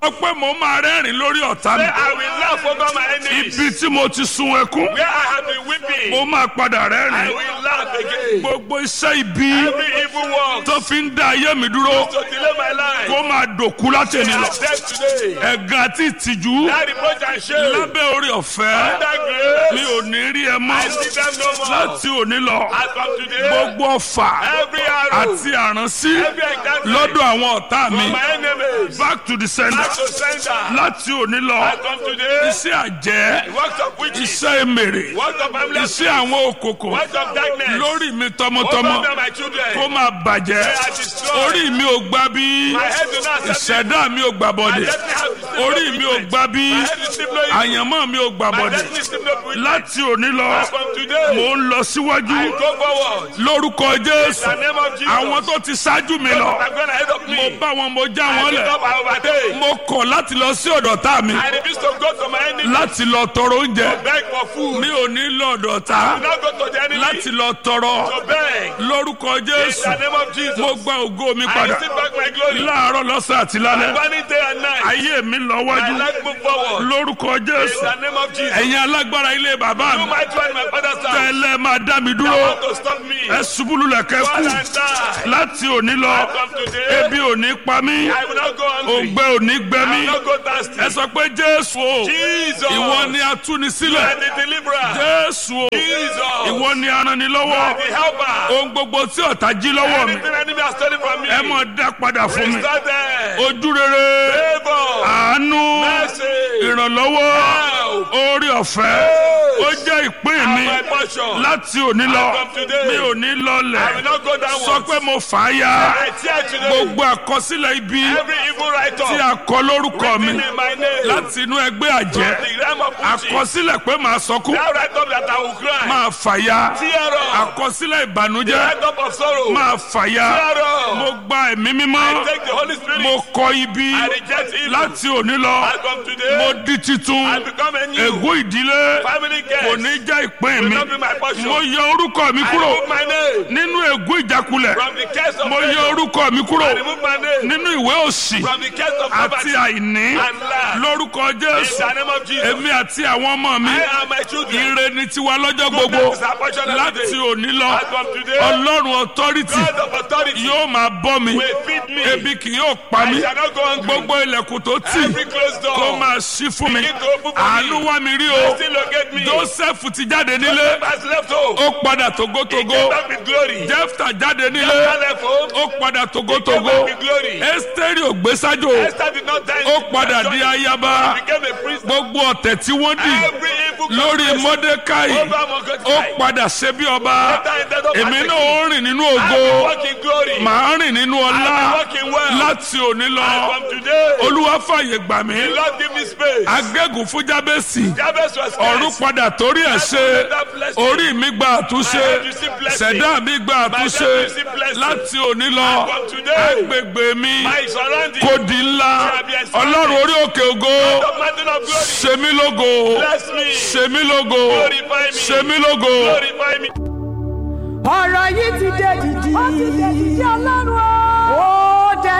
sọ pé mo máa rẹ́rìn lórí ọ̀tá mi Say, I will laugh over my enemies. ibi tí mo ti sun ẹkún Where I have been weeping, mo máa padà I rẹ́rìn will laugh again. gbogbo iṣẹ́ ibi Every evil work tó fi ń da ayé mi dúró to delay my life. kó máa dòkú látẹ̀ni They lọ are dead today. ẹ̀gàn àti ìtìjú That reproach and shame. lábẹ́ orí ọ̀fẹ́ That grace. mi ò ní rí ẹ mọ́ I see them no more. láti òní lọ As from today, gbogbo ọfà every arrow, àti àránsí every encounter lọ́dọ̀ àwọn ọ̀tá mi from my enemies, back to the sender back to sender. láti òní lọ As from today, iṣẹ́ àjẹ́ works of witches, iṣẹ́ èmèrè works of family, iṣẹ́ àwọn òkòkò works of darkness, lórí mi over tọmọtọmọ me and my children. kó máa bàjẹ́ They are destroyed. orí mi ò gbà bí My head do not accept it. ìṣẹ̀dá mi ò gbà My bọ̀dẹ̀ destiny has received no orí mi ò treatment. gbà bí My head received no evil. àyànmọ́ mi ò gbà My bọ̀dẹ̀ destiny received no treatment. láti òní lọ As from today, mò ń lọ síwájú I go forward. lórúkọ jésù In the name of Jesus. àwọn tó ti ṣáájú mi lọ I'm going ahead of me. mo bá wọn mo já I wọn lift lẹ̀ up, I overtake. mo kọ̀ láti lọ sí ọ̀dọ̀ tá mi I refuse to go to my enemy. láti lọ tọrọ oúnjẹ Beg for food. mi ò ní lọ ọ̀dọ̀ Do tá not go to the enemy. láti lọ tọrọ To beg. lórúkọ In jésù the name of Jesus. mo gba ògo mi I padà receive back my glory. láàárọ̀ lọ́sàn àti lálẹ́ Burning day and night. ayé mi lọ My wájú life move forward. lórúkọ In jésù the name of Jesus. ẹ̀yin alágbára ilé bàbá You mi might try my father's house. tẹ́lẹ̀ máa dá mi You dúró want to stop me. ẹ ṣubúlù lẹ̀kẹ́ Fall kú and die. láti òní lọ From today, ebi ò ní pa mí I will not go hungry. òǹgbẹ ò ní gbẹ I mí will not go thirsty. ẹ sọ pé jésù o Jesus. ìwọ ni You atúnisílẹ̀ are the deliverer. jésù o Jesus. ìwọ ni aranilọ́wọ́ The helper. ohun gbogbo tí ọ̀tá jí lọ́wọ́ mi Anything enemy has stolen from me. ẹ mọ̀ dá padà fún mi Restore them. ojú rere Favor. àánú Mercy. ìrànlọ́wọ́ Help. orí ọ̀fẹ́ ó jẹ́ ìpín mi My portion. láti òní lọ From today, mi ò ní I will lọlẹ̀ not go downwards. sọ pé mo fà á ya I tear today. gbogbo àkọsílẹ̀ ibi Every evil writer. tí a kọ lórúkọ mi written in my name. láti inú ẹgbẹ́ àjẹ́ The realm of witches. àkọsílẹ̀ pé màá sọkún That write up that I will cry. máa fà ya Tear up. àkọsílẹ̀ ìbànújẹ́ Write up of sorrow. máa fà ya Tear up. mo gba ẹ̀mí mímọ́ Take the Holy Spirit. mo kọ ibi I reject evil. láti òní lọ As from today, mo di titun I become a new ègún ìdílé family guest. kò ní jẹ́ ìpín Will mi not be my portion. mo yọ orúkọ mi I kúrò remove my name nínú ègún ìjákulẹ̀ from the case of mo yọ failure. orúkọ mi kúrò I remove my name nínú ìwé òsì from the case of àti poverty àìní and lack. lórúkọ In jésù the name of Jesus. èmi àti àwọn ọmọ mi I and my children. ire ni tiwa lọ́jọ́ gbogbo Goodness is our portion every láti day. òní lọ As from today, ọlọ́run authority God of authority yóò máa bọ́ mi will feed me. ebi kì yóò pa I mí shall not go hungry. gbogbo ilẹ̀kùn tó tì Every closed door. kó máa ṣí fún mi Begin to open for me. àánú wá mi rí o Still locate me. joseph ti jáde nílé has left home. ó padà He togotogo came back with glory. jefta jáde nílé Esther left home. ó padà He came togotogo back with glory. esteri ògbésájò Esther did not die. ó padà di ayaba He became a priest. gbogbo ọ̀tẹ̀ tí wọ́n dì Every evil lórí conspiracy mọ́dékáì over ó Mordecai. padà ṣe bí ọba Esther ended up èmi as a náà king. ó rìn nínú I ògo will walk in glory. màá rìn nínú ọlá I will walk in wealth. láti òní lọ And from today, olúwa fàyè gbà mí the Lord give me space. agégùn fún jábẹ́sì Jabez was ọ̀run cursed. padà torí ẹ̀ ṣe orí mi gba àtúnṣe ṣẹ̀dá mi gba àtúnṣe láti òní lọ From today, agbègbè mi my surrounding. kò di ńlá ọlọ́run orí òkè ògo The mountain of glory. ṣe mí lógo Bless me. ṣe mí lógo Glorify me. ṣe mí lógo. Glorify me. ọ̀rọ̀ yìí ti dé dìdì. ó ti dé dìdì ọlọ́run